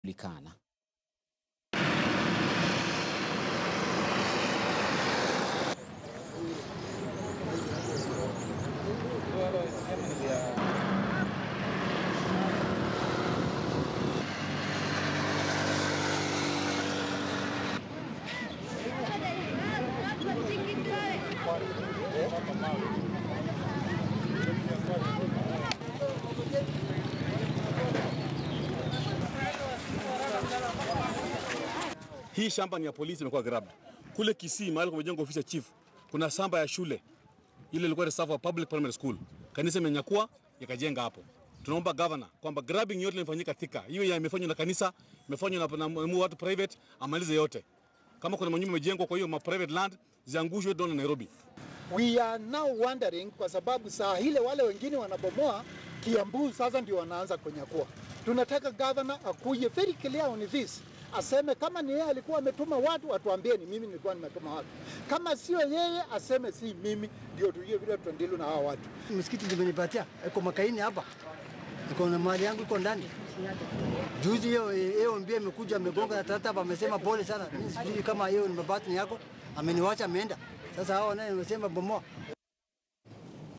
likana. Hii shamba ni ya polisi imekuwa grabbed. Kule Kisii mahali kumejengwa ofisi ya chief, kuna shamba ya shule ile ilikuwa reserve wa public primary school. Kanisa imenyakua ikajenga hapo. Tunaomba governor kwamba grabbing yote imefanyika Thika. Hiyo ya imefanywa na kanisa, imefanywa na, na, na watu private, amalize yote. Kama kuna manyumba imejengwa kwa hiyo ma private land ziangushwe down Nairobi. We are now wondering kwa sababu saa ile wale wengine wanabomoa Kiambu, sasa ndio wanaanza kunyakua. Tunataka governor akuje very clear on this, aseme kama ni yeye alikuwa ametuma watu, atuambie ni mimi nilikuwa nimetuma watu. Kama sio yeye, aseme si mimi, ndio tujue vile tutandili na hawa watu. Msikiti nimenipatia iko Makaini hapa, iko na mali yangu iko ndani. Juzi hiyo hiyo mbia imekuja amegonga na tata hapa, amesema pole sana. Mimi sijui kama hiyo ni mabati ni yako, ameniwacha ameenda. Sasa hao naye wamesema bomoa.